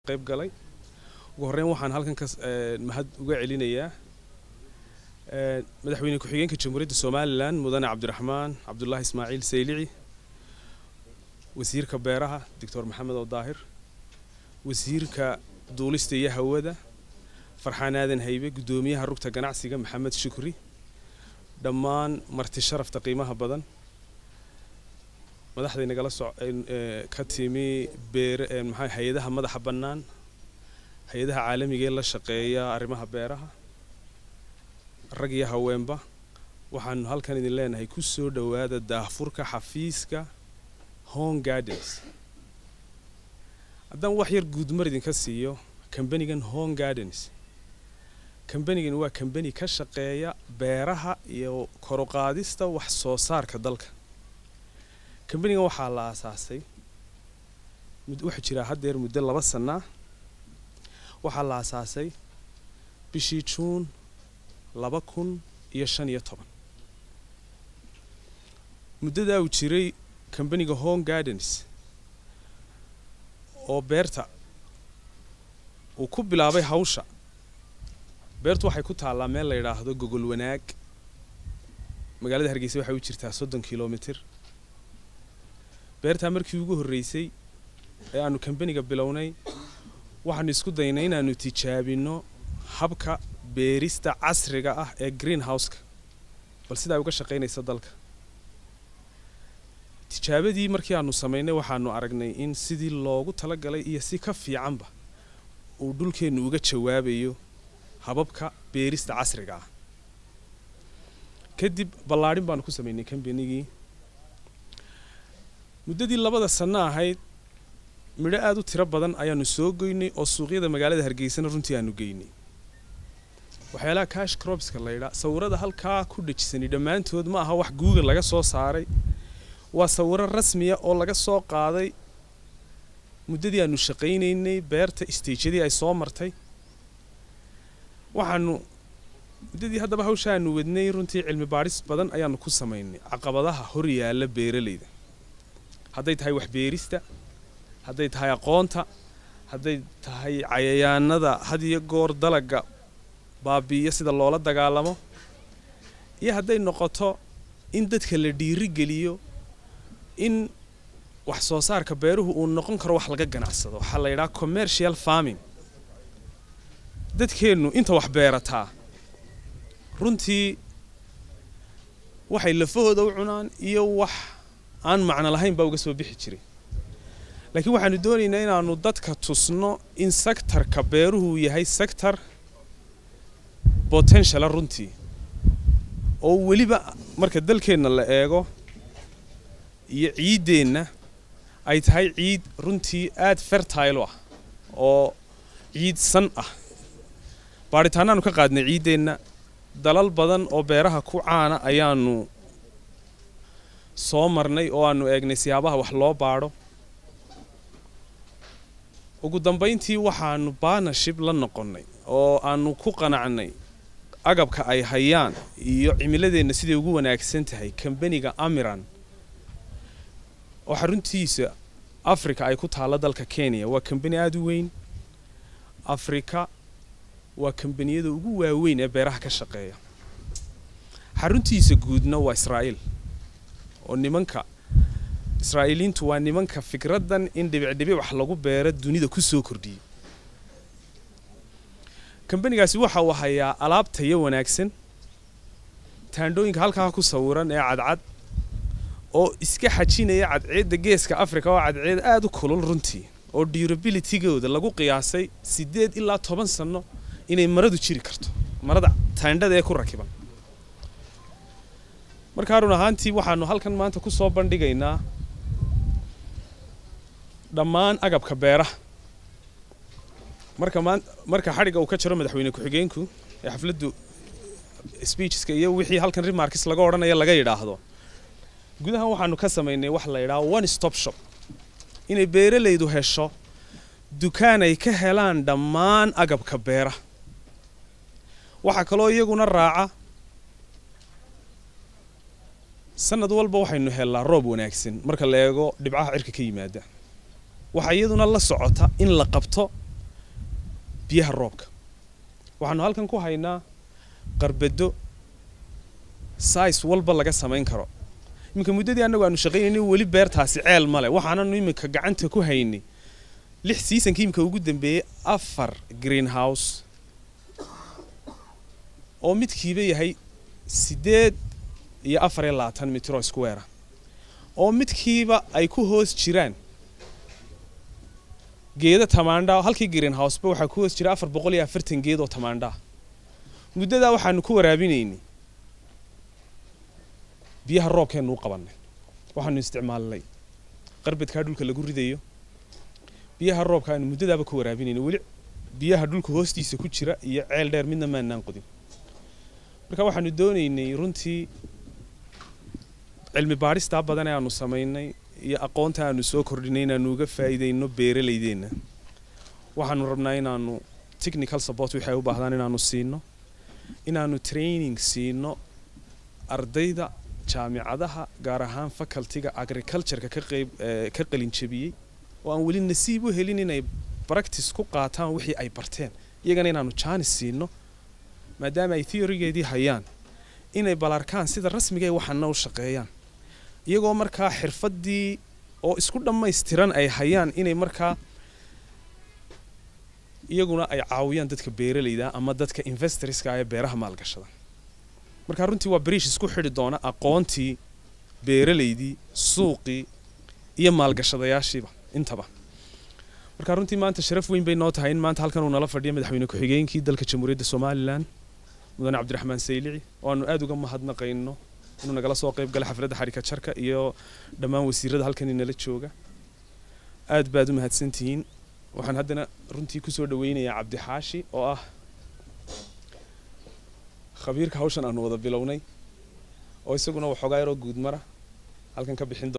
qayb galay ugu horreyn waxaan halkan ka mahad uga celinayaa madaxweyne ku-xigeenka jamhuuriyadda somalilan mudane cabdiraxmaan cabdulaahi ismaaciil saylici wasiirka beeraha doctor maxamed oo daahir wasiirka duulista iyo hawada farxaan aadan haybe guddoomiyaha rugta ganacsiga maxamed shukri dhammaan marti sharafta qiimaha badan madaxday nagala so ka timi beer maxaa hay-adaha madaxa bannaan hay-adaha caalamiga ee la shaqeeya arrimaha beeraha rag iyo haweenba waxaanu halkan idin leenahay ku soo dhowaada daahfurka xafiiska home gardens haddaan wax yar guudmar idinka siiyo kambanigan home gardens kambanigan waa kambani ka shaqeeya beeraha iyo koruqaadista wax soo saarka dalka kambanigan waxaa la aasaasay waxaa jiraa haddeer muddo laba sanaa waxaa la aasaasay bishii juun laba kun iyo shan iyo toban muddadaa uu jiray kambaniga home gardens oo beerta uu ku bilaabay hawsha beertu waxay ku taallaa meel la yidhaahdo gogol wanaag magaalada hargeysa waxay u jirtaa soddon kilomitir beertaa markii ugu horreysay ee aanu kambaniga bilownay waxaanu isku daynay inaanu tijaabinno habka beerista casriga ah ee green houseka bal sidaa uga shaqaynaysa dalka tijaabadii markii aanu samaynay waxaanu aragnay in sidii loogu talagalay iyo si ka fiicanba uu dhulkeennu uga jawaabayo hababka beerista casriga ah kadib ballaadhin baanu ku samaynay kambanigii muddadii labada sanno ahayd midho aada u tiro badan ayaanu soo goynay oo suuqyada magaalada hargeysana runtii aanu geynay waxyaalaha cash cropska laydhaa sawirada halkaa ku dhejisani dhammaantood ma aha wax google laga soo saaray waa sawiro rasmiya oo laga soo qaaday muddadii aanu shaqaynaynay beerta stageyadii ay soo martay waxaanu muddadii haddaba hawsha aanu wadnay runtii cilmi baadhis badan ayaanu ku samaynay caqabadaha hor yaalla beeralayda hadday tahay waxbeerista hadday tahay aqoonta hadday tahay cayayaanada had iyo goor dalaga baabi'iyo sida loola dagaalamo iyo hadday noqoto in dadka la dhiiri geliyo in wax soo saarka beeruhu uu noqon karo wax laga ganacsado waxaa la yidhaha commercial farming dadkeennu inta wax beerataa runtii waxay lafahooda u cunaan iyo wax aan macno lahayn baa uga soo bixi jiray laakiin waxaanu doonaynaa inaanu dadka tusno in sectarka beeruhu yahay sector potentiala runtii oo weliba marka dalkeenna la eego iyo ciiddeenna ay tahay ciid runtii aada fertile u ah oo ciid san ah baadhitaanaanu ka qaadnay ciiddeenna dalal badan oo beeraha ku caana ayaanu soo marnay oo aanu eegnay siyaabaha wax loo baadho ugu dambayntii waxaanu barnership la noqonnay oo aanu ku qanacnay agabka ay hayaan iyo cimiladeenna siday ugu wanaagsan tahay kambaniga amiran oo xaruntiisa africa ay ku taalla dalka kenya waa kambani aada u weyn afrika waa kambaniyada ugu waaweyn ee beeraha ka shaqeeya xaruntiisa guudna waa israa'iil oo nimanka israa'iiliintu waa nimanka fikraddan in dhibicdhibic wax lagu beero dunida ku soo kordhiyey kambanigaasi waxa uu hayaa alaab tayo wanaagsan taandhooyinka halkaa ku sawiran ee cadcad oo iska xajinaya cadceedda geeska africa oo cadceed aada u kulul runtii oo durabilitygooda lagu qiyaasay siddeed ilaa toban sanno inay maradu jiri karto marada taandhada ee ku rakiban markaa run ahaantii waxaanu halkan maanta ku soo bandhigaynaa dhammaan agabka beeraha marka maan marka xadhigga uu ka jiro madaxweyne ku-xigeenku ee xafladdu speecheska iyo wixii halkan remarkis laga odhanaya laga yidhaahdo gudahan waxaanu ka samaynay wax la yidhaha one stop shop inay beeralaydu hesho dukaan ay ka helaan dhammaan agabka beeraha waxaa kaloo iyaguna raaca sanad walba waxaynu hellaa roob wanaagsan marka la eego dhibcaha cirka ka yimaada waxaa iyaduna la socota in la qabto biyaha roobka waxaanu halkan ku haynaa qarbedo sais walba laga samayn karo iminka muddadii annagu aanu shaqaynayna weli beertaasi ceel male waxaananu iminka gacanta ku haynay lix seasonkii iminka ugu dambeeyey afar greenhouse oo midkiiba yahay siddeed iyo afar iyo labaatan mitro square oo midkiiba ay ku hoos jiraan geedo tamaandha halkii greenhouseba waxaa ku hoos jira afar boqol iyo afartan geed oo tamaandhaa muddadaa waxaanu ku waraabinaynay biyaha roobkeenu u qabannay waxaanu isticmaalnay qarbadkaa dhulka lagu ridayo biyaha roobka aanu muddadaaba ku waraabinaynay weli biyaha dhulka hoostiisa ku jira iyo ceel dheer midna maanaan qodin marka waxaanu doonaynay runtii cilmi baadhistaa badan ee aanu samaynay iyo aqoonta aanu soo kordhinay inaanu uga faa'iidayno beeralaydeenna waxaanu rabnaa inaanu technical support wixii ay u baahdaan inaanu siino inaanu training siino ardayda jaamicadaha gaar ahaan facultyga agricultureka ka qayb ka qalin jabiyey oo aan weli nasiib u helin inay practice ku qaataan wixii ay barteen iyagana inaanu jaanis siino maadaama ay theorygeedii hayaan inay balarkaan sida rasmiga ee waxaana u shaqeeyaan iyagoo markaa xirfaddii oo isku dhammaystiran ay hayaan inay markaa iyaguna ay caawiyaan dadka beeralayda ama dadka investorska ee beeraha maalgashada marka runtii waa bariish isku xidhi doona aqoontii beeralaydii suuqii iyo maalgashadayaashiiba intaba marka runtii maanta sharaf weyn bay noo tahay in maanta halkan uu nala fadhiyo madaxweyne ku-xigeenkii dalka jamhuuriyadda somalilan mudane cabdiraxmaan saylici oo aanu aada uga mahadnaqayno inuu nagala soo qayb galay xafladda xarika jarka iyo dhammaan wasiirada halkan inala jooga aad baad u mahadsantihiin waxaan haddana runtii kusoo dhaweynayaa cabdixaashi oo ah khabiirka hawshan aanu wada bilownay oo isaguna waxoogaa yaroo guudmara halkan ka bixin